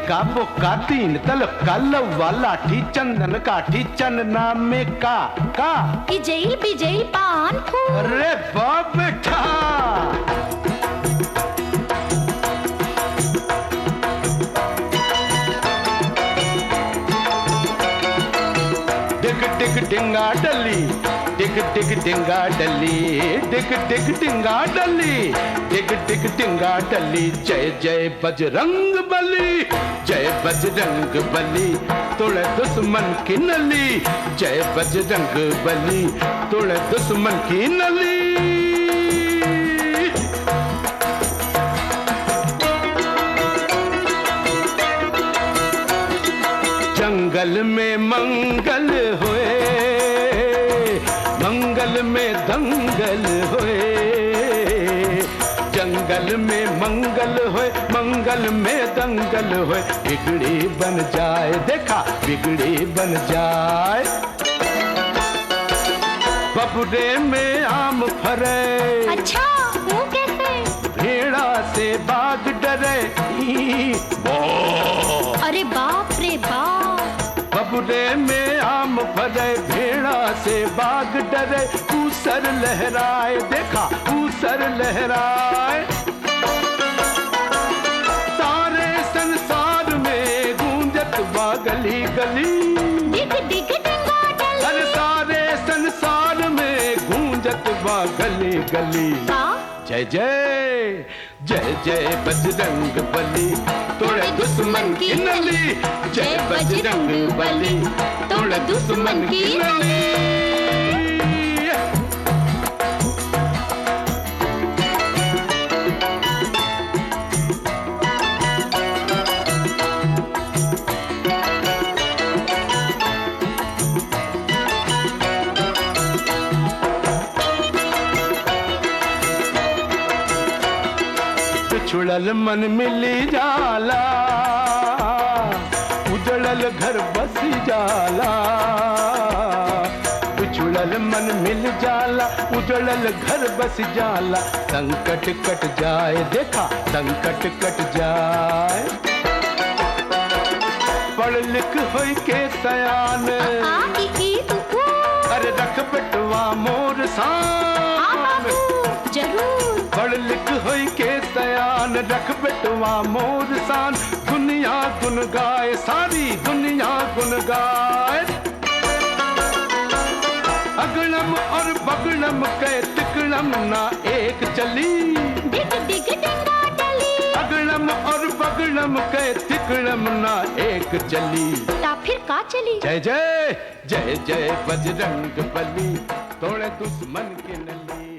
एका बुक्का तीन तल कल वाला ठी चंदन काठी चंदना में का का इजैल बिजैल पान फूल अरे बाप बेटा डिग डिग डिंगा डली डिग डिग डिंगा डली डिग डिग डिंगा डली डिग डिग डिंगा डली जय जय बजरंग बली जय बजरंग बली तोड़े दुश्मन की नली जय बजरंग बली तोड़े दुश्मन की नली जंगल में मंगल होए मंगल में दंगल होए जंगल में मंगल होए मंगल में दंगल होए बिगड़ी बन जाए देखा बिगड़ी बन जाए बबुरे में आम फरे अच्छा वो कैसे भेड़ा से बाग डरे ई, बो। अरे बाप रे बाप बबुरे में आम फरे भेड़ा से बाग डरे ऊसर लहराए देखा ऊसर लहराए सारे संसार में गूंजत बा गली गली डिग डिग डिंगा डली हर सारे संसार में गूंजत बा गली गली का जय जय जय जय बजरंग बली तोड़े दुश्मन की नली जय बजरंग बली तोड़े दुश्मन की नली छुड़ल मन मिली जाला उजड़ल घर बस जाला छुड़ल मन मिल जाला उजड़ल घर बस जाला संकट कट जाए देखा संकट कट जाए पढ़ लिख होई के सयान आ ई ई उ ऊ अरे रख बेटवा मोर आ सान बाबू जरूर पढ़ लिख होई के सयान रख बेटवा मोर सान दुनिया गुन गाए सारी दुनिया गुन गाए अगड़म और बगड़म के तिकड़म ना एक चली डिग डिग डिंगा डली अगड़म और बगड़म के तिकड़म ना एक चली ता फिर का चली जय जय जय जय बजरंग बली तोड़े दुश्मन के नली